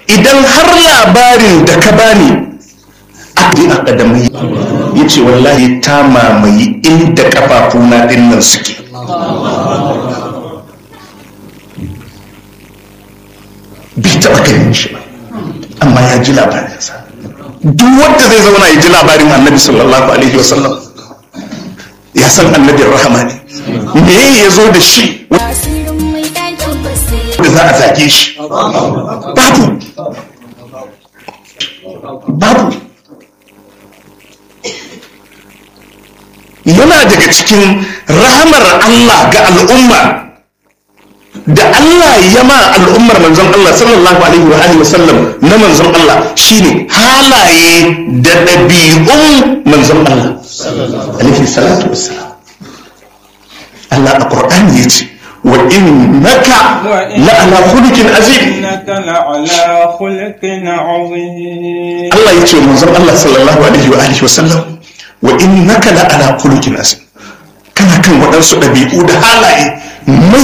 idan har labarin da ka bani abin akadamai ya ce wallahi ta mamaye inda kafafuna din nan suke bai taɓa ganin shi ba amma ya ji labarinsa duk wanda zai zauna ya ji labarin annabi sallallahu alaihi wasallam ya san annabin rahama ne me ya zo da shi da za a zage shi babu babu yana daga cikin rahamar Allah ga al'umma da Allah ya ma al'ummar manzon Allah sallallahu alaihi wa alihi wasallam na manzon Allah shine halaye da ɗabi'un manzon Allah alaihi salatu wassalam Allah a Qur'ani yace wa innaka la ala khuluqin azim innaka la ala khuluqin azim Allah yace manzon Allah sallallahu alaihi wa alihi wasallam wa innaka la ala khuluqin azim kana kan waɗansu ɗabi'u da halaye